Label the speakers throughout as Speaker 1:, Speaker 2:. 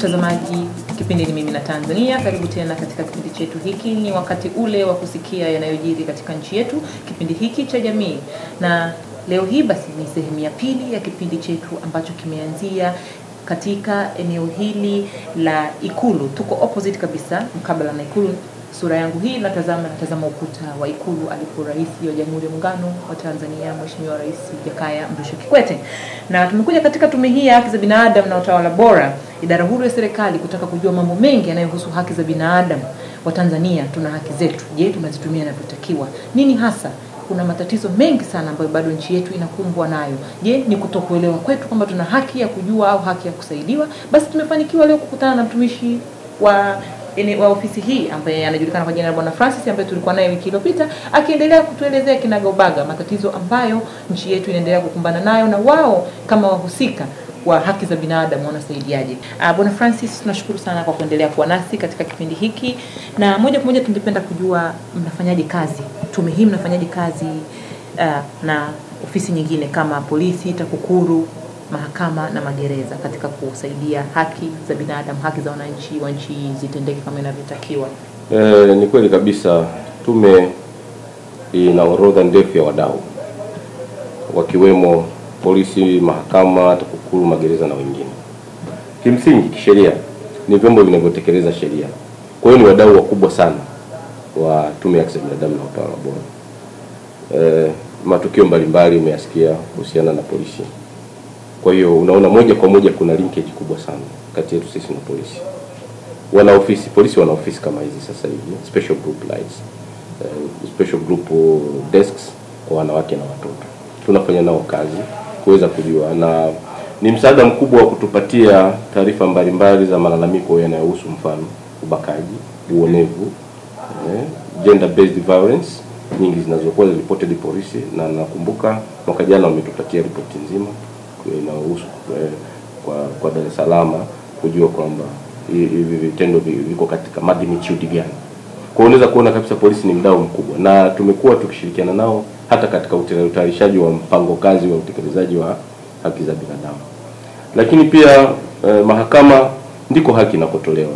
Speaker 1: mtazamaji, kipindi ni mimi na Tanzania. Karibu tena katika kipindi chetu hiki. Ni wakati ule wa kusikia yanayojiri katika nchi yetu, kipindi hiki cha jamii, na leo hii basi ni sehemu ya pili ya kipindi chetu ambacho kimeanzia katika eneo hili la Ikulu. Tuko opposite kabisa mkabala na Ikulu. Sura yangu hii natazama natazama ukuta wa Ikulu alipo Rais wa Jamhuri ya Muungano wa Tanzania Mheshimiwa Rais Jakaya Mrisho Kikwete, na tumekuja katika tume hii ya haki za binadamu na utawala bora, idara huru ya serikali, kutaka kujua mambo mengi yanayohusu haki za binadamu wa Tanzania. Tuna haki zetu, je, tunazitumia inavyotakiwa? Nini hasa kuna matatizo mengi sana ambayo bado nchi yetu inakumbwa nayo. Je, ni kutokuelewa kwetu kwamba tuna haki ya kujua au haki ya kusaidiwa? Basi tumefanikiwa leo kukutana na mtumishi wa ene, wa ofisi hii ambaye anajulikana kwa jina la Bwana Francis ambaye tulikuwa naye wiki iliyopita akiendelea kutuelezea kinagaubaga matatizo ambayo nchi yetu inaendelea kukumbana nayo na wao kama wahusika wa haki za binadamu wanasaidiaje. Uh, Bwana Francis, tunashukuru sana kwa kuendelea kuwa nasi katika kipindi hiki, na moja kwa moja tungependa kujua mnafanyaje kazi, tume hii mnafanyaje kazi uh, na ofisi nyingine kama polisi, TAKUKURU, mahakama na magereza katika kusaidia haki za binadamu, haki za wananchi wa nchi hii zitendeke kama inavyotakiwa.
Speaker 2: E, ni kweli kabisa. Tume ina orodha ndefu ya wadau wakiwemo polisi, mahakama, TAKUKURU, magereza na wengine. Kimsingi kisheria ni vyombo vinavyotekeleza sheria, kwa hiyo ni wadau wakubwa sana wa Tume ya Haki za Binadamu na Utawala Bora. E, matukio mbalimbali umeyasikia kuhusiana na polisi. Kwa hiyo unaona moja kwa moja kuna linkage kubwa sana kati yetu sisi na polisi. Wana ofisi polisi, wana ofisi kama hizi sasa hivi, special group lines, uh, special group desks kwa wanawake na watoto. Tunafanya nao kazi kuweza kujua, na ni msaada mkubwa wa kutupatia taarifa mbalimbali za malalamiko yanayohusu mfano ubakaji, uonevu, eh, gender based violence nyingi zinazokuwa reported polisi, na nakumbuka mwaka jana wametupatia ripoti nzima inayohusu eh, kwa kwa Dar es Salaam kujua kwamba hivi vitendo viko katika magnitude gani. Kwa hiyo unaweza kuona kabisa polisi ni mdau mkubwa, na tumekuwa tukishirikiana nao hata katika utayarishaji wa mpango kazi wa utekelezaji wa haki za binadamu. Lakini pia eh, mahakama ndiko haki inakotolewa,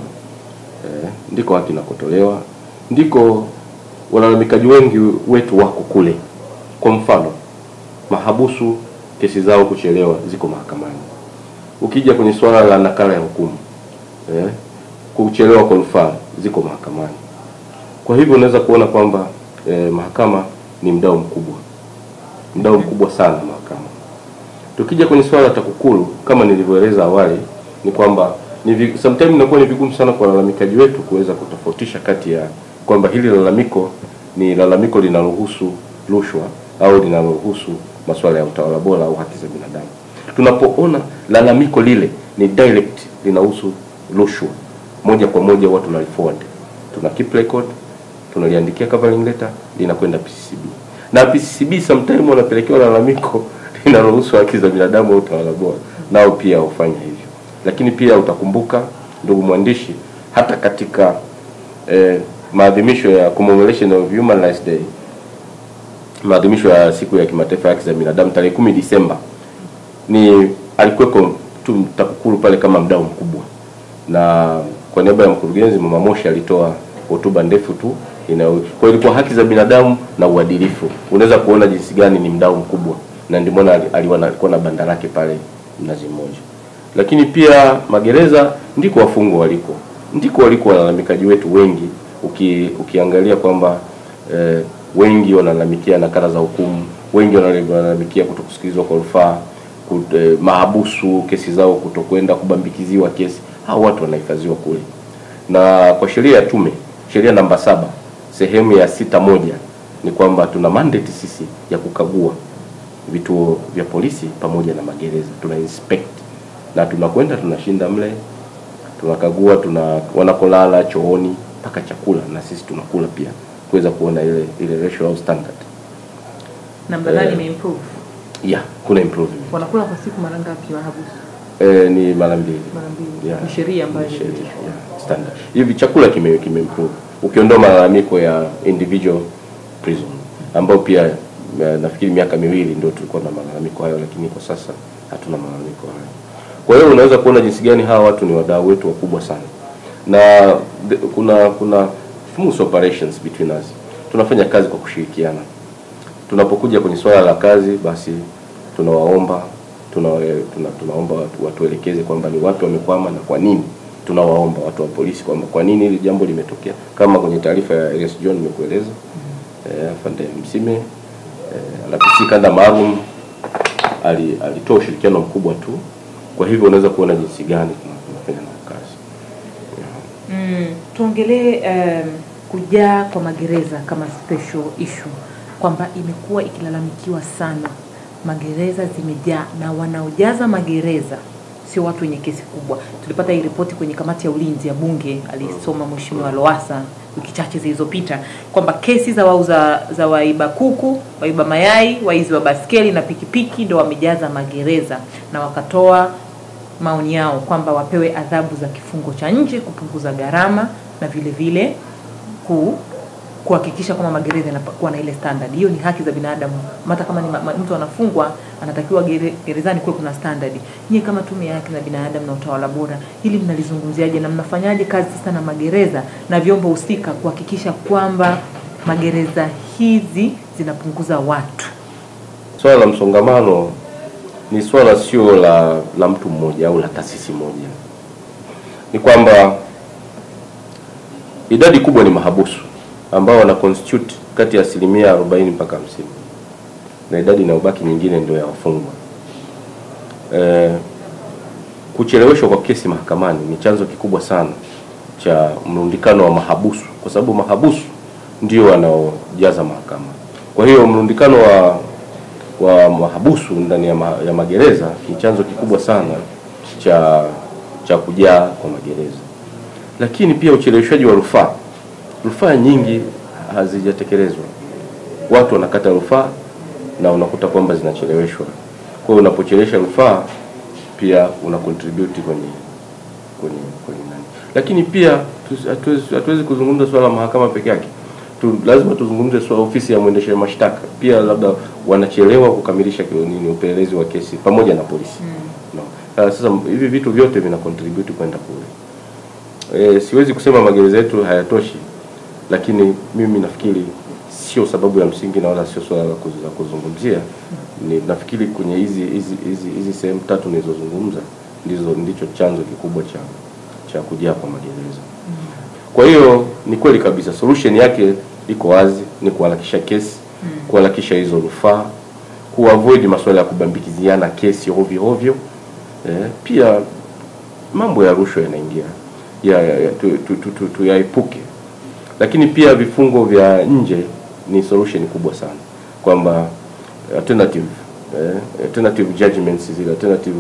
Speaker 2: eh, ndiko haki inakotolewa, ndiko walalamikaji wengi wetu wako kule. Kwa mfano mahabusu kesi zao kuchelewa ziko mahakamani. Ukija kwenye suala la nakala ya hukumu eh, kuchelewa kwa rufaa ziko mahakamani. Kwa hivyo unaweza kuona kwamba eh, mahakama ni mdau mkubwa, mdau mkubwa sana mahakama. Tukija kwenye suala la TAKUKURU kama nilivyoeleza awali, ni kwamba ni sometimes inakuwa ni vigumu sana kwa walalamikaji wetu kuweza kutofautisha kati ya kwamba hili lalamiko ni lalamiko linalohusu rushwa au linalohusu masuala ya utawala bora au haki za binadamu. Tunapoona lalamiko lile ni direct linahusu rushwa, moja kwa moja huwa tunaliforward, tuna keep record, tunaliandikia covering letter, linakwenda PCCB na PCCB sometime wanapelekewa lalamiko linalohusu haki za binadamu au utawala bora, nao pia hufanya hivyo. Lakini pia utakumbuka ndugu mwandishi, hata katika eh, maadhimisho ya commemoration of Human Rights Day maadhimisho ya siku ya kimataifa ya haki za binadamu tarehe kumi Disemba, ni alikuweko tu TAKUKURU pale kama mdau mkubwa, na kwa niaba ya mkurugenzi Mama Moshi alitoa hotuba ndefu tu ina kwa ilikuwa haki za binadamu na uadilifu. Unaweza kuona jinsi gani ni mdau mkubwa, na ndio maana alikuwa na banda lake pale Mnazi Mmoja. Lakini pia magereza ndiko wafungwa waliko, ndiko waliko walalamikaji wetu wengi, uki, ukiangalia kwamba eh, wengi wanalalamikia nakala za hukumu, wengi wanalalamikia kutokusikilizwa kwa rufaa, eh, mahabusu, kesi zao kutokwenda kubambikiziwa kesi. Hao watu wanahifadhiwa kule, na kwa sheria ya tume, sheria namba saba sehemu ya sita moja ni kwamba tuna mandate sisi ya kukagua vituo vya polisi pamoja na magereza, tuna inspect na tunakwenda tunashinda mle, tunakagua, tuna wanakolala chooni mpaka chakula, na sisi tunakula pia kuweza kuona ile ile ratio au standard.
Speaker 1: Na mnadhani imeimprove?
Speaker 2: Yeah, kuna improvement.
Speaker 1: Wanakula kwa siku mara ngapi mahabusu?
Speaker 2: Eh, ni mara mbili.
Speaker 1: Mara mbili.
Speaker 2: Yeah.
Speaker 1: Ni sheria ambayo
Speaker 2: Ni sheria,
Speaker 1: imepitishwa.
Speaker 2: yeah, standard. Hivi chakula kime kime improve. Ukiondoa malalamiko ya individual prison ambao pia eh, nafikiri miaka miwili ndio tulikuwa na malalamiko hayo, lakini kwa sasa hatuna malalamiko hayo. Kwa hiyo unaweza kuona jinsi gani hawa watu ni wadau wetu wakubwa sana, na the, kuna kuna smooth operations between us. Tunafanya kazi kwa kushirikiana. Tunapokuja kwenye swala la kazi, basi tunawaomba tuna, tuna, tunaomba watu, watuelekeze kwamba ni wapi wamekwama na kwa nini. Tunawaomba watu wa polisi kwamba kwa nini hili jambo limetokea, kama kwenye taarifa ya Elias John nimekueleza eh, afande Msime eh, RPC kanda maalum ali- alitoa ushirikiano mkubwa tu. Kwa hivyo unaweza kuona jinsi gani tuna- tunafanya nao kazi.
Speaker 1: Mm, tuongelee um, kujaa kwa magereza kama special issue kwamba imekuwa ikilalamikiwa sana, magereza zimejaa na wanaojaza magereza sio watu wenye kesi kubwa. Tulipata hii ripoti kwenye kamati ya ulinzi ya Bunge, alisoma Mheshimiwa Lowassa wiki chache zilizopita kwamba kesi za wauza za waiba kuku, waiba mayai, waizi wa baskeli na pikipiki ndo wamejaza magereza, na wakatoa maoni yao kwamba wapewe adhabu za kifungo cha nje kupunguza gharama na vile vile ku kuhakikisha kwamba magereza yanakuwa na ile standard. Hiyo ni haki za binadamu. Hata kama ni ma, ma, mtu anafungwa anatakiwa gere, gerezani kuwe kuna standard. Nyie kama tume ya haki za binadamu na utawala bora, hili mnalizungumziaje na mnafanyaje kazi sasa na magereza na vyombo husika kuhakikisha kwamba magereza hizi zinapunguza watu?
Speaker 2: Swala la msongamano ni swala sio la la mtu mmoja au la taasisi moja. Ni kwamba idadi kubwa ni mahabusu ambao wana constitute kati ya asilimia 40 mpaka 50 na idadi inayobaki nyingine ndio ya wafungwa. E, kucheleweshwa kwa kesi mahakamani ni chanzo kikubwa sana cha mrundikano wa mahabusu, kwa sababu mahabusu ndio wanaojaza mahakama. Kwa hiyo mrundikano wa wa mahabusu ndani ya, ma, ya magereza ni chanzo kikubwa sana cha cha kujaa kwa magereza. Lakini pia ucheleweshaji wa rufaa, rufaa nyingi hazijatekelezwa, watu wanakata rufaa na unakuta kwamba zinacheleweshwa. Kwa hiyo unapochelewesha rufaa pia una contribute kwenye kwenye kwenye nani. Lakini pia tu- hatuwezi hatuwezi kuzungumza swala la mahakama peke yake tu, lazima tuzungumze swala ofisi ya mwendesha mashtaka pia, labda wanachelewa kukamilisha kio- nini upelelezi wa kesi pamoja na polisi no. Uh, sasa hivi vitu vyote vina contribute kwenda kule. E, siwezi kusema magereza yetu hayatoshi, lakini mimi nafikiri sio sababu ya msingi na wala sio swala la kuz- la kuzungumzia. Ni nafikiri kwenye hizi hizi hizi hizi sehemu tatu nilizozungumza ndizo ndicho chanzo kikubwa cha cha kujaa kwa magereza. Kwa hiyo ni kweli kabisa, solution yake iko wazi, ni kuharakisha kesi, kuharakisha hizo rufaa, kuavoid masuala ya kubambikiziana kesi ovyo ovyo. Eh, pia mambo ya rushwa yanaingia ya, ya, ya, tu, tu, tu, tu, tuyaepuke, lakini pia vifungo vya nje ni solution kubwa sana, kwamba alternative eh, alternative judgments zile alternative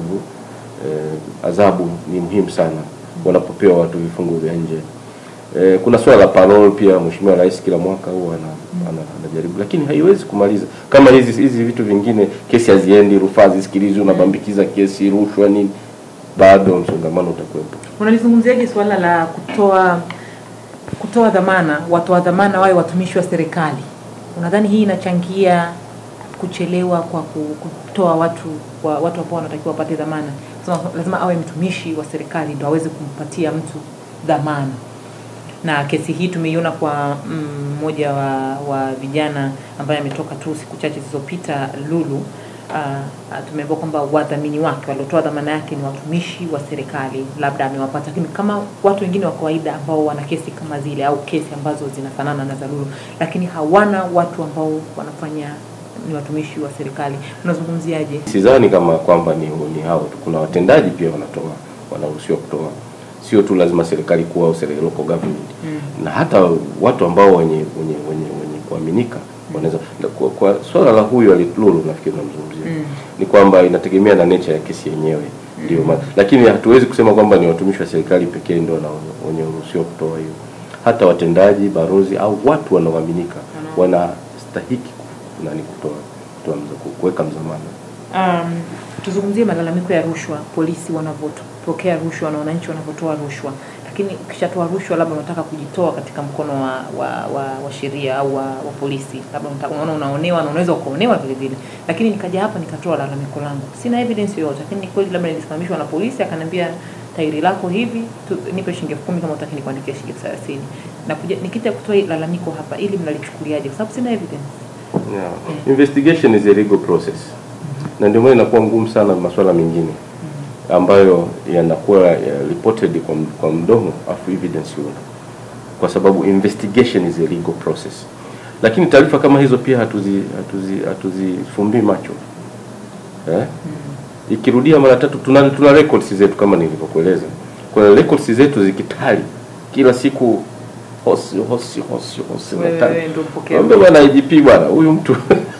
Speaker 2: eh, adhabu ni muhimu sana wanapopewa watu vifungo vya nje. Eh, kuna swala la parole pia, Mheshimiwa Rais kila mwaka huwa ana, ana, anajaribu, lakini haiwezi kumaliza kama hizi hizi vitu vingine, kesi haziendi, rufaa zisikilizwi, unabambikiza kesi, rushwa nini, bado msongamano utakuwepo.
Speaker 1: Unalizungumziaje suala la kutoa kutoa dhamana, watoa dhamana wawe watumishi wa serikali? Unadhani hii inachangia kuchelewa kwa ku- kutoa watu wa, watu ambao wanatakiwa wapate dhamana? Sema, lazima awe mtumishi wa serikali ndo aweze kumpatia mtu dhamana. Na kesi hii tumeiona kwa mmoja wa, wa vijana ambaye ametoka tu siku chache zilizopita Lulu. Uh, tumeambiwa kwamba wadhamini wake waliotoa dhamana yake ni watumishi wa serikali, labda amewapata, lakini kama watu wengine wa kawaida ambao wana kesi kama zile au kesi ambazo zinafanana na za Lulu, lakini hawana watu ambao wanafanya ni watumishi wa serikali, unazungumziaje?
Speaker 2: Sidhani kama kwamba ni, ni hao tu, kuna watendaji pia wanatoa wanaruhusiwa kutoa, sio tu lazima serikali kuwa au serikali local government
Speaker 1: Mm.
Speaker 2: na hata watu ambao wenye wenye wenye, wenye kuaminika wanaweza na kwa, kwa swala la huyu alilulu nafikiri namzungumzia
Speaker 1: Mm.
Speaker 2: ni kwamba inategemea na nature ya kesi yenyewe ndio maana lakini hatuwezi kusema kwamba ni watumishi wa serikali pekee ndio wana- wenye uruhusiwa kutoa hiyo hata watendaji barozi au watu wanaoaminika wanastahiki ku- nani kutoa kutoa mza- kuweka mzamana
Speaker 1: Um, tuzungumzie malalamiko ya rushwa, polisi wanavyopokea rushwa na wananchi wanavyotoa rushwa, lakini lakini ukishatoa rushwa, labda unataka kujitoa katika mkono wa wa, wa, wa sheria au wa, wa polisi, labda unataka- unaona unaonewa na unaweza ukaonewa vile vile, lakini nikaja hapa nikatoa lalamiko langu, sina evidence yoyote, lakini ni kweli labda nilisimamishwa na polisi, akaniambia tairi lako hivi tu, nipe shilingi elfu kumi kama utaki nikuandikia shilingi elfu thelathini na kuja nikita kutoa hili lalamiko hapa, ili mnalichukuliaje? Kwa sababu sina evidence.
Speaker 2: Yeah. Investigation is a legal process, na ndio maana inakuwa ngumu sana masuala mengine ambayo yanakuwa ya reported kwa, m- kwa mdomo afu evidence huna, kwa sababu investigation is a legal process. Lakini taarifa kama hizo pia hatuzi hatuzi hatuzifumbii macho eh? Ikirudia mara tatu, tuna, tuna records zetu kama nilivyokueleza. Kwa records zetu zikitali kila siku hosi hosi hosi hosi
Speaker 1: Wewe-
Speaker 2: natali.
Speaker 1: wewe ndio mpokea.
Speaker 2: Mwambie bwana IGP bwana, huyu mtu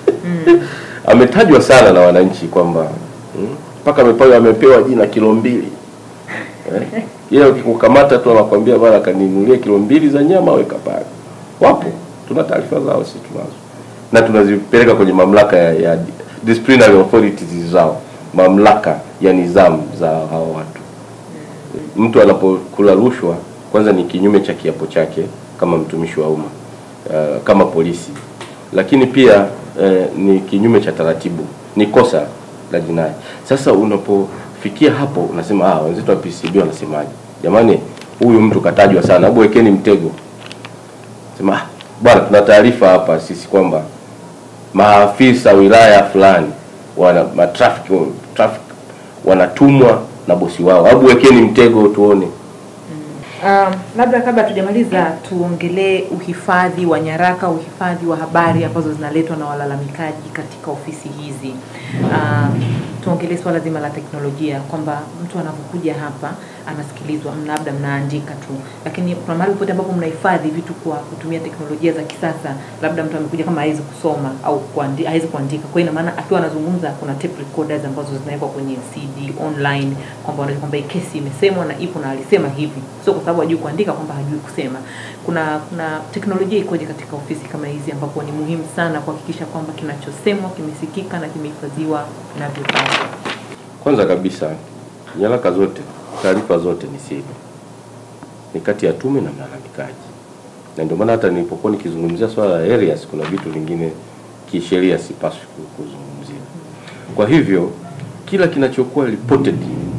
Speaker 2: ametajwa sana na wananchi kwamba mm, mpaka amepewa amepewa jina kilo mbili eh? Yeye ukikukamata tu anakwambia bwana, kaninunulie kilo mbili za nyama weka pale. Wapo, tuna taarifa zao, sisi tunazo na tunazipeleka kwenye mamlaka ya, ya disciplinary authorities zao, mamlaka ya nizamu za hao watu. Mtu anapokula rushwa, kwanza ni kinyume cha kiapo chake kama mtumishi wa umma uh, kama polisi, lakini pia uh, ni kinyume cha taratibu, ni kosa la jinai. Sasa unapofikia hapo unasema ah, wenzetu wa PCB wanasemaje? Jamani, huyu mtu katajwa sana, hebu wekeni mtego. Sema ah, bwana, tuna taarifa hapa sisi kwamba maafisa wilaya fulani wana matrafiki traffic wanatumwa na bosi wao, hebu wekeni mtego tuone.
Speaker 1: Um, labda kabla tujamaliza tuongelee uhifadhi wa nyaraka, uhifadhi wa habari ambazo zinaletwa na walalamikaji katika ofisi hizi. Um, tuongelee swala zima la teknolojia kwamba mtu anapokuja hapa anasikilizwa, mna- labda mnaandika tu, lakini kuna mahali popote ambapo mnahifadhi vitu kwa kutumia teknolojia za kisasa, labda mtu amekuja kama hawezi kusoma au kuandi, hawezi kuandika, kwa hiyo ina maana akiwa anazungumza kuna tape recorders ambazo zinawekwa kwenye CD online, kwamba wanajua kwamba hii kesi imesemwa na ipo na alisema hivi, sio kwa sababu hajui kuandika kwamba hajui kusema. Kuna kuna teknolojia ikoje katika ofisi kama hizi, ambapo ni muhimu sana kuhakikisha kwamba kinachosemwa kimesikika na kimehifadhiwa inavyopaswa.
Speaker 2: Kwanza kabisa, nyaraka zote, taarifa zote ni siri, ni kati ya tume na mlalamikaji, na ndio maana hata nilipokuwa nikizungumzia swala la areas, kuna vitu vingine kisheria sipaswi ku- kuzungumzia. Kwa hivyo kila kinachokuwa reported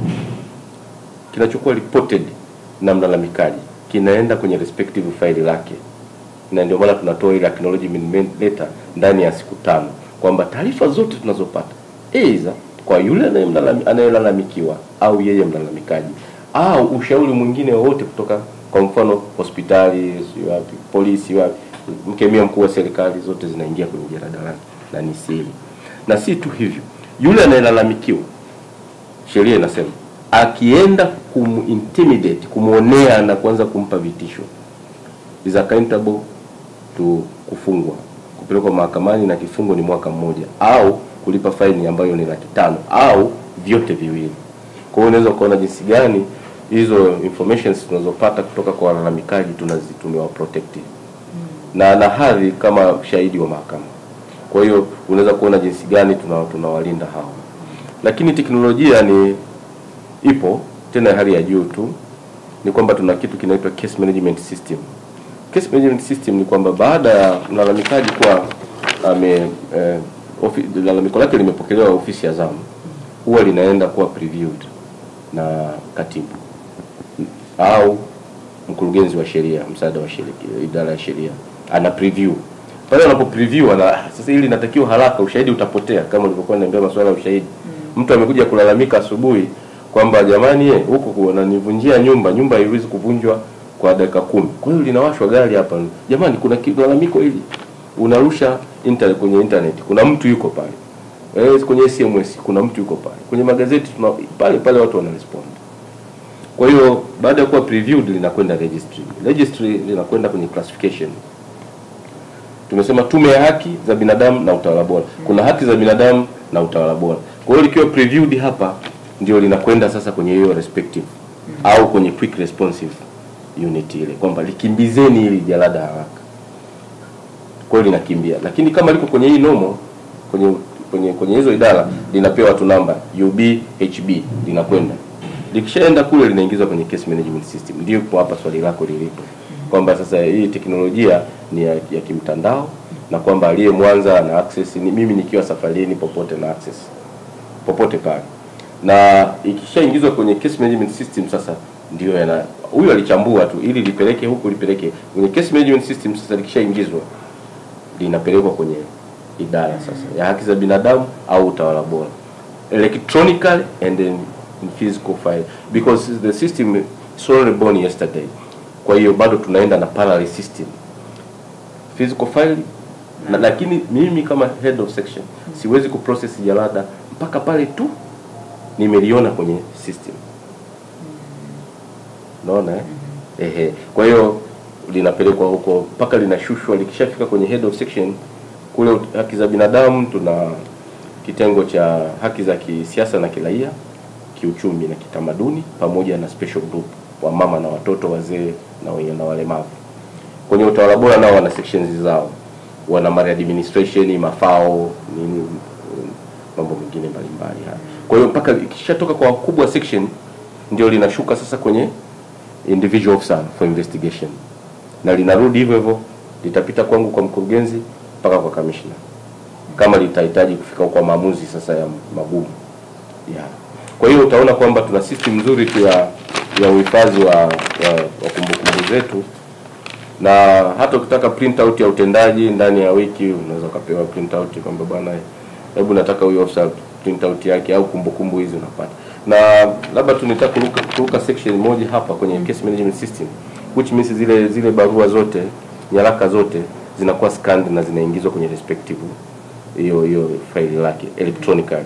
Speaker 2: kinachokuwa reported na mlalamikaji kinaenda kwenye respective file lake, na ndio maana tunatoa ile acknowledgement letter ndani ya siku tano kwamba taarifa zote tunazopata aidha kwa yule anayemlalami- anayelalamikiwa au yeye mlalamikaji au ushauri mwingine wowote kutoka kwa mfano hospitali, si wapi, polisi, wapi, mkemia mkuu wa serikali, zote zinaingia kwenye jaradalani na ni siri. Na si tu hivyo, yule anayelalamikiwa sheria inasema akienda kumintimidate kumwonea na kuanza kumpa vitisho is accountable to kufungwa kupelekwa mahakamani na kifungo ni mwaka mmoja au kulipa faini ambayo ni laki tano au vyote viwili kwa hiyo unaweza ukaona jinsi gani hizo informations tunazopata kutoka kwa walalamikaji tunazi tumewa protect na na hadhi kama shahidi wa mahakama kwa hiyo unaweza kuona jinsi gani tuna- tunawalinda hao lakini teknolojia ni ipo tena ya hali ya juu tu ni kwamba tuna kitu kinaitwa case management system case management system ni kwamba baada ya mlalamikaji kuwa ame eh, ofi, lalamiko lake limepokelewa ofisi ya zamu huwa linaenda kuwa previewed na katibu au mkurugenzi wa sheria msaada wa sheria idara ya sheria ana preview pale anapo preview ana sasa hili linatakiwa haraka ushahidi utapotea kama ulivyokuwa niambia masuala ya ushahidi mtu amekuja kulalamika asubuhi kwamba jamani ye, huku wananivunjia nyumba nyumba haiwezi kuvunjwa kwa dakika kumi kwa hiyo linawashwa gari hapa jamani kuna ki- lalamiko hili unarusha internet kwenye internet kuna mtu yuko pale eh, kwenye SMS kuna mtu yuko pale kwenye magazeti tuna, pale pale watu wanarespond kwa hiyo baada ya kuwa previewed linakwenda registry registry linakwenda kwenye classification tumesema tume ya haki za binadamu na utawala bora kuna haki za binadamu na utawala bora kwa hiyo likiwa previewed hapa ndio linakwenda sasa kwenye hiyo respective au kwenye quick responsive unit ile kwamba likimbizeni hili jalada haraka kwa hiyo linakimbia lakini kama liko kwenye hii nomo kwenye kwenye kwenye hizo idara linapewa tu namba UB HB linakwenda likishaenda kule linaingizwa kwenye case management system. Ndio kwa hapa swali lako lilipo kwamba sasa hii teknolojia ni ya, ya kimtandao na kwamba aliye Mwanza ana access ni mimi nikiwa safarini popote na access popote pale, na ikishaingizwa kwenye case management system sasa ndio yana huyu alichambua tu ili lipeleke huku lipeleke kwenye case management system. Sasa likishaingizwa linapelekwa kwenye idara sasa ya haki za binadamu au utawala bora electronically and then in physical file because the system is only born yesterday. Kwa hiyo bado tunaenda na parallel system physical file na, lakini mimi kama head of section siwezi kuprocess jalada mpaka pale tu nimeliona kwenye system. Unaona eh? Ehe. Kwa hiyo linapelekwa huko mpaka linashushwa, likishafika kwenye head of section kule ut- haki za binadamu, tuna kitengo cha haki za kisiasa na kiraia, kiuchumi na kitamaduni, pamoja na special group wa mama na watoto, wazee na wenye na walemavu. Kwenye utawala bora nao wana sections zao, wana maladministration, mafao, nini, mambo mengine mbalimbali haya. Kwa hiyo mpaka ikishatoka kwa wakubwa section ndio linashuka sasa kwenye individual officer for investigation, na linarudi hivyo hivyo, litapita kwangu kwa mkurugenzi mpaka kwa commissioner, kama litahitaji kufika kwa maamuzi sasa ya magumu yeah. Kwa hiyo utaona kwamba tuna system nzuri tu ya ya uhifadhi wa, wa, wa kumbukumbu zetu, na hata ukitaka print out ya utendaji ndani ya wiki unaweza ukapewa print out kwamba bwana, hebu nataka huyo officer print out yake au kumbukumbu hizi unapata. Na labda tu nitaka kuruka, kuruka section moja hapa kwenye case management system which means zile zile barua zote nyaraka zote zinakuwa scanned na zinaingizwa kwenye respective hiyo hiyo faili lake electronically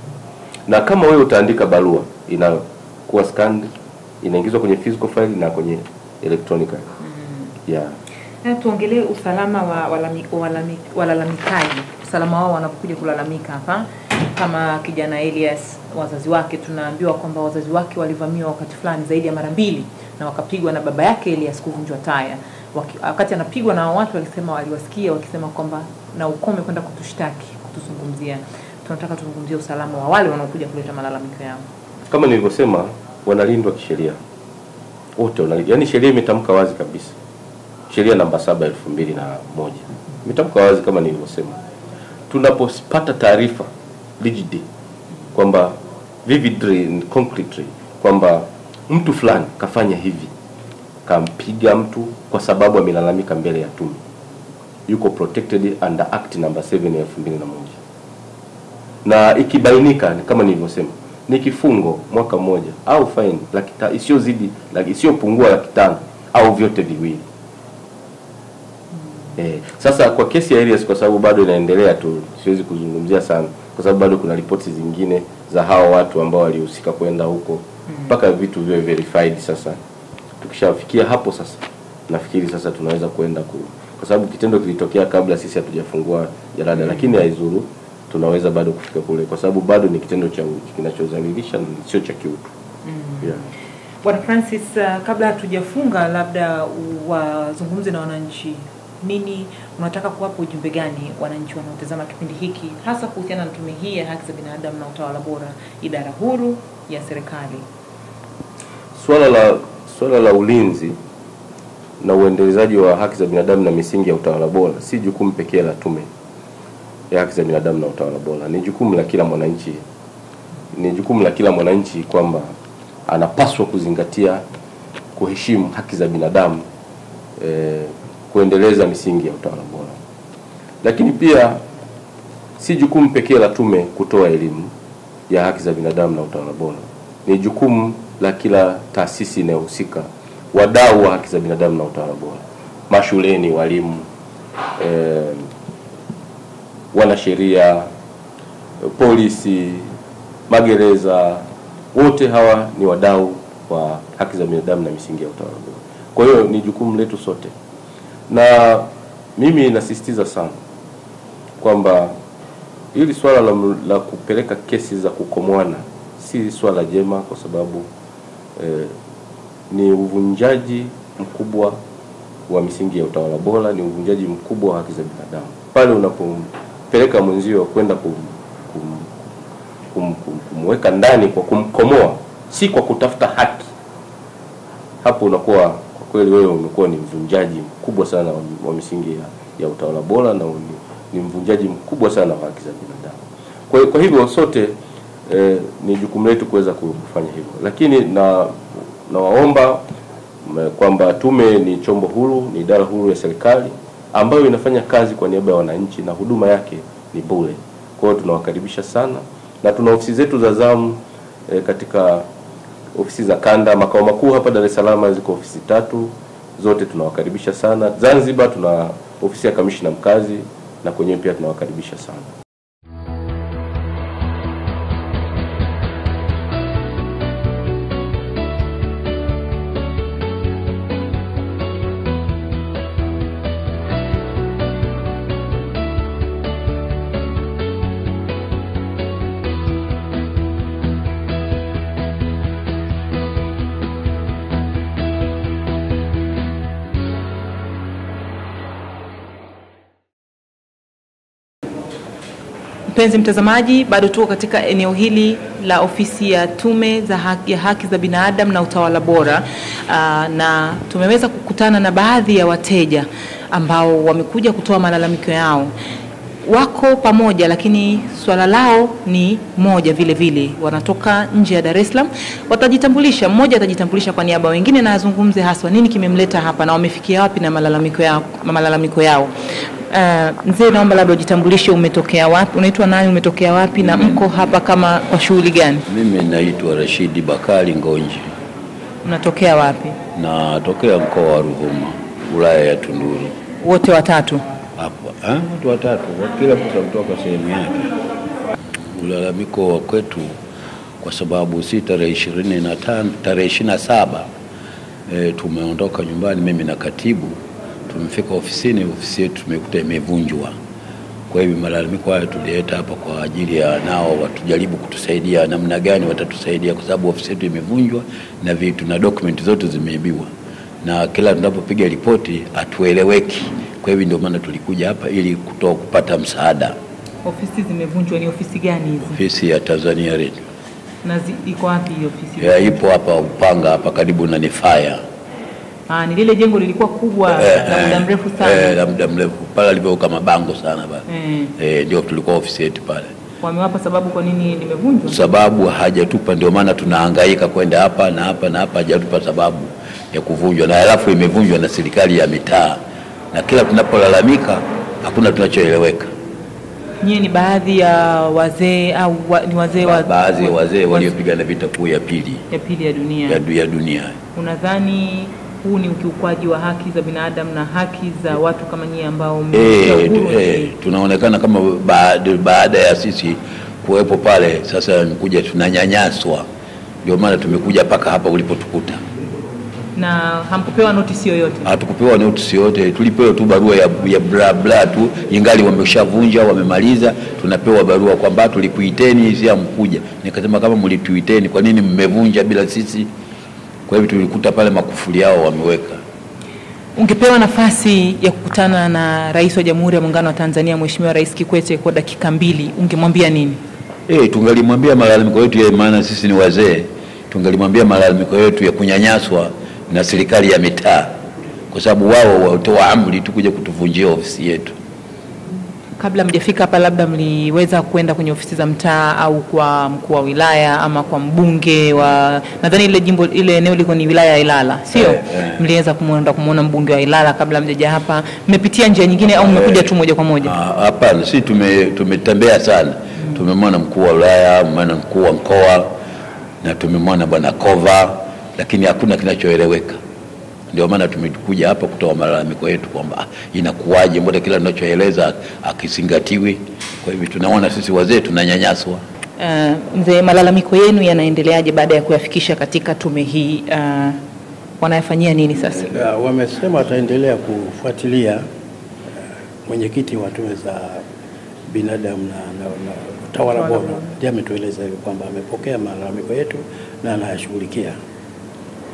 Speaker 2: na kama wewe utaandika barua inakuwa scanned inaingizwa kwenye physical file na kwenye electronically yeah.
Speaker 1: Na tuongelee usalama wa walami- walami- walalamikaji, usalama wao wanapokuja kulalamika hapa. Kama kijana Elias, wazazi wake tunaambiwa kwamba wazazi wake walivamiwa wakati fulani zaidi ya mara mbili na wakapigwa na baba yake Elias kuvunjwa taya. Waki- Wakati anapigwa na hao watu walisema, waliwasikia wakisema kwamba na ukome kwenda kutushtaki, kutuzungumzia. Tunataka tuzungumzie usalama wa wale wanaokuja kuleta malalamiko yao.
Speaker 2: Kama nilivyosema, wanalindwa kisheria wote, wanalindwa. Yaani sheria imetamka wazi kabisa, sheria namba saba elfu mbili na moja imetamka wazi kama nilivyosema, tunapopata taarifa rigid kwamba vividly and concretely kwamba mtu fulani kafanya hivi, kampiga mtu kwa sababu amelalamika mbele ya tume, yuko protected under act namba 7 ya 2001 na ikibainika ni kama nilivyosema ni kifungo mwaka mmoja au fine laki ta- isiyozidi laki isiyopungua laki tano au vyote viwili. Eh, sasa kwa kesi ya Elias kwa sababu bado inaendelea tu, siwezi kuzungumzia sana kwa sababu bado kuna ripoti zingine za hao watu ambao walihusika kwenda huko mpaka vitu viwe verified. Sasa tukishafikia hapo sasa, nafikiri sasa tunaweza kwenda ku, kwa sababu kitendo kilitokea kabla sisi hatujafungua jalada, lakini haizuru tunaweza bado kufika kule, kwa sababu bado ni kitendo cha u- kinachodhalilisha na sio cha kiutu yeah.
Speaker 1: Bwana Francis, uh, kabla hatujafunga, labda wazungumze na wananchi. Nini unataka kuwapa ujumbe gani wananchi wanaotazama kipindi hiki, hasa kuhusiana na tume hii ya haki za binadamu na utawala bora, idara huru ya serikali?
Speaker 2: Swala la swala la ulinzi na uendelezaji wa haki za binadamu na misingi ya utawala bora si jukumu pekee la tume ya haki za binadamu na utawala bora, ni jukumu la kila mwananchi, ni jukumu la kila mwananchi kwamba anapaswa kuzingatia, kuheshimu haki za binadamu eh, kuendeleza misingi ya utawala bora, lakini pia si jukumu pekee la tume kutoa elimu ya haki za binadamu na utawala bora. Ni jukumu la kila taasisi inayohusika, wadau wa haki za binadamu na utawala bora, mashuleni, walimu, eh, wanasheria, polisi, magereza, wote hawa ni wadau wa haki za binadamu na misingi ya utawala bora. Kwa hiyo ni jukumu letu sote, na mimi nasisitiza sana kwamba hili swala la, la kupeleka kesi za kukomoana si swala jema, kwa sababu eh, ni uvunjaji mkubwa wa misingi ya utawala bora, ni uvunjaji mkubwa wa haki za binadamu pale unapompeleka mwenzio kwenda kum, kum, kum, kum, kumweka ndani kwa kumkomoa si kwa kutafuta haki, hapo unakuwa kwa kweli wewe umekuwa ni mvunjaji mkubwa sana wa, wa misingi ya, ya utawala bora na ni, ni mvunjaji mkubwa sana wa haki za binadamu. Kwa, kwa hivyo sote eh, ni jukumu letu kuweza kufanya hivyo, lakini na nawaomba m- kwamba tume ni chombo huru, ni idara huru ya serikali ambayo inafanya kazi kwa niaba ya wananchi na huduma yake ni bure. Kwa hiyo tunawakaribisha sana na tuna ofisi zetu za zamu eh, katika ofisi za kanda. Makao makuu hapa Dar es Salaam ziko ofisi tatu, zote tunawakaribisha sana. Zanzibar tuna ofisi ya kamishna mkazi na kwenyewe pia tunawakaribisha sana.
Speaker 1: Mpenzi mtazamaji, bado tuko katika eneo hili la ofisi ya Tume za haki, ya haki za binadamu na utawala bora aa, na tumeweza kukutana na baadhi ya wateja ambao wamekuja kutoa malalamiko yao. Wako pamoja, lakini swala lao ni moja vile vile, wanatoka nje ya Dar es Salaam. Watajitambulisha, mmoja atajitambulisha kwa niaba ya wengine na azungumze haswa nini kimemleta hapa na wamefikia wapi na malalamiko yao, malalamiko yao. Uh, mzee, naomba labda ujitambulishe, umetokea wapi, unaitwa nani, umetokea wapi na mko hapa kama kwa shughuli gani?
Speaker 3: Mimi naitwa Rashidi Bakari Ngonji,
Speaker 1: Mnatokea wapi?
Speaker 3: natokea mkoa wa Ruvuma, wilaya ya Tunduru.
Speaker 1: Wote watatu?
Speaker 3: Hapo ah, watu watatu, kila mtu kutoka sehemu yake. Ulalamiko wa kwetu kwa sababu si tarehe ishirini na tano tarehe ishirini na saba e, tumeondoka nyumbani, mimi na katibu tumefika ofisini, ofisi yetu tumekuta imevunjwa. Kwa hivyo malalamiko haya tulileta hapa kwa ajili ya nao watujaribu kutusaidia namna gani watatusaidia, kwa sababu ofisi yetu imevunjwa na vitu na dokumenti zote zimeibiwa, na kila tunapopiga ripoti hatueleweki. Kwa hivyo ndio maana tulikuja hapa ili kutoa kupata msaada.
Speaker 1: Ofisi zimevunjwa, ni ofisi gani hizi
Speaker 3: Ofisi ya Tanzania Radio
Speaker 1: na zi, iko wapi hiyo ofisi?
Speaker 3: ya ipo hapa Upanga hapa karibu na Nifaya
Speaker 1: Ah, ni lile jengo lilikuwa kubwa la muda mrefu
Speaker 3: eh,
Speaker 1: sana.
Speaker 3: la muda mrefu pale alivyoweka mabango sana pale
Speaker 1: Eh,
Speaker 3: eh, ndio tulikuwa ofisi yetu pale.
Speaker 1: wamewapa sababu kwa nini limevunjwa?
Speaker 3: sababu hajatupa, ndio maana tunahangaika kwenda hapa na hapa na hapa, hajatupa sababu ya kuvunjwa, na halafu imevunjwa na serikali ya mitaa, na kila tunapolalamika hakuna tunachoeleweka.
Speaker 1: Nyie ni baadhi ya wazee au wa, ni wazee wa
Speaker 3: Baadhi ya wazee
Speaker 1: wa-
Speaker 3: waliopigana vita kuu ya pili
Speaker 1: ya pili ya dunia.
Speaker 3: ya, du- ya dunia.
Speaker 1: Unadhani huu ni ukiukwaji wa haki za binadamu na haki za watu kama nyie ambao mmepata
Speaker 3: Eh,
Speaker 1: uhuru
Speaker 3: tu-
Speaker 1: wa
Speaker 3: eh,
Speaker 1: nchi?
Speaker 3: tunaonekana kama baada, baada ya sisi kuwepo pale, sasa kuja tunanyanyaswa, ndio maana tumekuja mpaka hapa ulipotukuta.
Speaker 1: na hamkupewa notisi yoyote?
Speaker 3: hatukupewa notisi yote, tulipewa tu barua ya, ya bla bla tu, ingali wameshavunja wamemaliza, tunapewa barua kwamba tulikuiteni, si hamkuja. Nikasema kama mlituiteni, kwa nini mmevunja bila sisi? Kwa hivyo tulikuta pale makufuli yao wameweka.
Speaker 1: Ungepewa nafasi ya kukutana na Rais wa Jamhuri ya Muungano wa Tanzania Mheshimiwa Rais Kikwete kwa dakika mbili, ungemwambia nini?
Speaker 3: Eh, tungalimwambia malalamiko yetu ya maana sisi ni wazee, tungalimwambia malalamiko yetu ya kunyanyaswa na serikali ya mitaa, kwa sababu wao watoa amri tu kuja kutuvunjia ofisi yetu.
Speaker 1: Kabla mjafika hapa, labda mliweza kwenda kwenye ofisi za mtaa au kwa mkuu wa wilaya ama kwa mbunge wa, nadhani ile jimbo ile eneo liko ni wilaya ya Ilala, sio?
Speaker 3: Eh, eh.
Speaker 1: Mliweza kumwenda kumwona mbunge wa Ilala kabla mjaja hapa? Mmepitia njia nyingine au mmekuja tu moja kwa moja?
Speaker 3: Ah, Hapana, si tume tumetembea sana. Tumemwona mkuu wa wilaya, tumemwona mkuu wa mkoa na tumemwona bwana Kova, lakini hakuna kinachoeleweka. Ndio maana tumekuja hapa kutoa malalamiko yetu kwamba ah, inakuwaje, mbona kila tunachoeleza akizingatiwi? Kwa hivyo tunaona sisi wazee tunanyanyaswa.
Speaker 1: Uh, mzee, malalamiko yenu yanaendeleaje baada ya kuyafikisha katika tume hii? Uh, wanayafanyia nini sasa?
Speaker 4: Ya, wamesema wataendelea kufuatilia eh, mwenyekiti wa tume za binadamu na, na, na utawala bora ndiye ametueleza hivyo kwamba amepokea malalamiko yetu na anayashughulikia.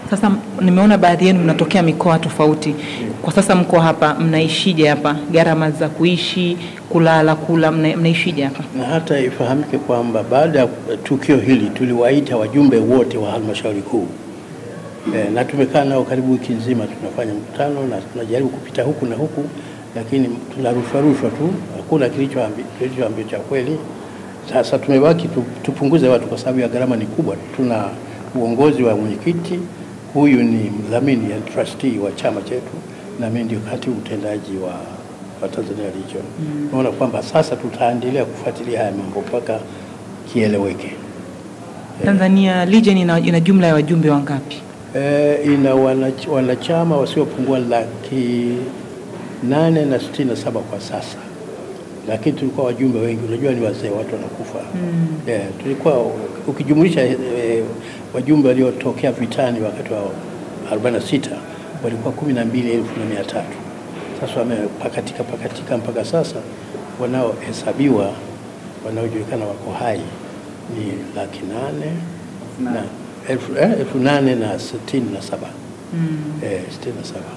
Speaker 1: Sasa m- nimeona baadhi yenu mnatokea mikoa tofauti. Kwa sasa mko hapa, mnaishije hapa? Gharama za kuishi, kulala, kula, mna, mnaishije hapa?
Speaker 4: Na hata ifahamike kwamba baada ya tukio hili tuliwaita wajumbe wote wa halmashauri kuu e, na tumekaa nao karibu wiki nzima, tunafanya mkutano na tunajaribu kupita huku na huku, lakini tunarushwa rushwa tu, hakuna kilichoambi- kilichoambiwa cha kweli. Sasa tumebaki tu, tupunguze watu kwa sababu ya gharama ni kubwa. Tuna uongozi wa mwenyekiti, huyu ni mdhamini ya trustee wa chama chetu, na mimi ndio katibu mtendaji wa, wa Tanzania Region. Naona kwamba sasa tutaendelea kufuatilia haya mambo mpaka kieleweke.
Speaker 1: Tanzania Legion ina, ina jumla ya wajumbe wangapi?
Speaker 4: E, ina wanach- wanachama wasiopungua laki nane na sitini na saba kwa sasa, lakini tulikuwa wajumbe wengi. Unajua ni wazee, watu wanakufa mm. E, tulikuwa ukijumulisha e, wajumbe waliotokea vitani wakati wa 46 walikuwa kumi na mbili elfu na mia tatu. Sasa wamepakatika pakatika mpaka sasa, wanaohesabiwa wanaojulikana wako hai ni laki nane na elfu, eh, elfu nane na sitini na saba eh, sitini na saba.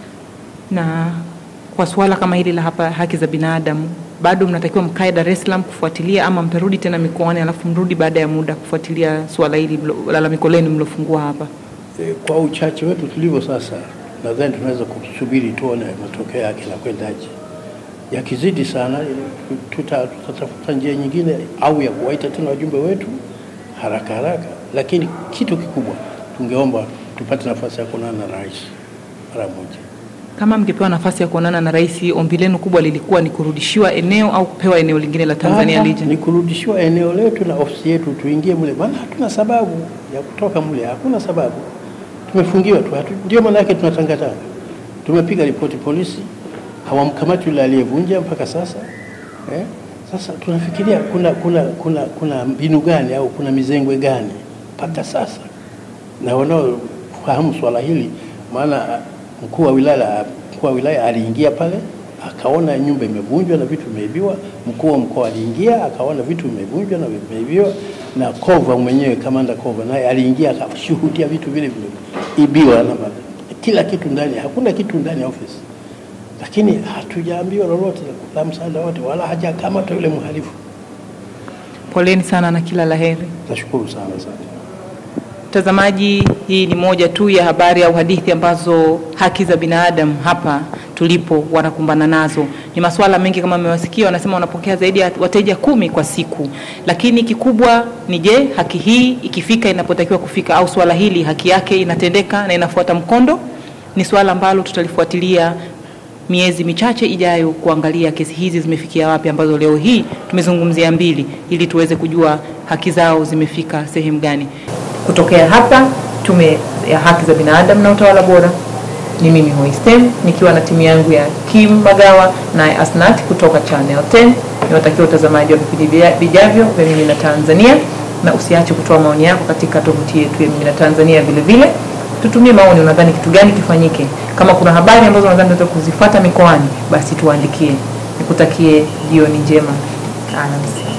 Speaker 1: Na kwa suala kama hili la hapa haki za binadamu, bado mnatakiwa mkae Dar es Salaam kufuatilia, ama mtarudi tena mikoani alafu mrudi baada ya muda kufuatilia suala hili mlo- lalamiko lenu mlofungua hapa?
Speaker 4: E, kwa uchache wetu tulivyo sasa, nadhani tunaweza kusubiri tuone matokeo yake na kwendaje. Yakizidi sana, tuta- tutatafuta njia nyingine au ya kuwaita tena wajumbe wetu haraka haraka, lakini kitu kikubwa tungeomba tupate nafasi ya kuonana na rais mara moja.
Speaker 1: Kama mngepewa nafasi ya kuonana na rais, ombi lenu kubwa lilikuwa ni kurudishiwa eneo au kupewa eneo lingine la Tanzania
Speaker 4: Hapa
Speaker 1: Legion?
Speaker 4: ni kurudishiwa eneo letu na ofisi yetu, tuingie mule, maana hatuna sababu ya kutoka mule, hakuna sababu, tumefungiwa tu. hatu- Ndio maana yake tunatangatanga. Tumepiga ripoti polisi, hawamkamati yule aliyevunja mpaka sasa eh? Sasa tunafikiria kuna kuna kuna kuna mbinu gani au kuna mizengwe gani mpaka sasa, na wanaofahamu swala hili, maana mkuu wa wilaya mkuu wa wilaya aliingia pale akaona nyumba imevunjwa na vitu vimeibiwa. Mkuu wa mkoa aliingia akaona vitu vimevunjwa na vimeibiwa, na Kova mwenyewe kamanda Kova naye aliingia akashuhudia vitu vile vimeibiwa na ma- kila kitu ndani, hakuna kitu ndani ya ofisi, lakini hatujaambiwa lolote la msaada wote, wala hajakamatwa yule mhalifu.
Speaker 1: Poleni sana na kila laheri.
Speaker 4: Nashukuru sana sana.
Speaker 1: Mtazamaji, hii ni moja tu ya habari au hadithi ambazo haki za binadamu hapa tulipo wanakumbana nazo. Ni masuala mengi kama mmewasikia, wanasema wanapokea zaidi ya wateja kumi kwa siku, lakini kikubwa ni je, haki hii ikifika inapotakiwa kufika, au swala hili haki yake inatendeka na inafuata mkondo? Ni swala ambalo tutalifuatilia miezi michache ijayo kuangalia kesi hizi zimefikia wapi, ambazo leo hii tumezungumzia mbili, ili tuweze kujua haki zao zimefika sehemu gani. Kutokea hapa Tume ya Haki za Binadamu na Utawala Bora, ni mimi Hoistem nikiwa na timu yangu ya Kim Magawa naye Asnat kutoka Channel 10. Niwatakia utazamaji wa vipindi vya- vijavyo vya Mimi na Tanzania, na usiache kutoa maoni yako katika tovuti yetu ya Mimi na Tanzania. Vile vile tutumie maoni, unadhani kitu gani kifanyike? Kama kuna habari ambazo unadhani tunaweza kuzifuata mikoani, basi tuandikie. Nikutakie jioni njema, alamsiki.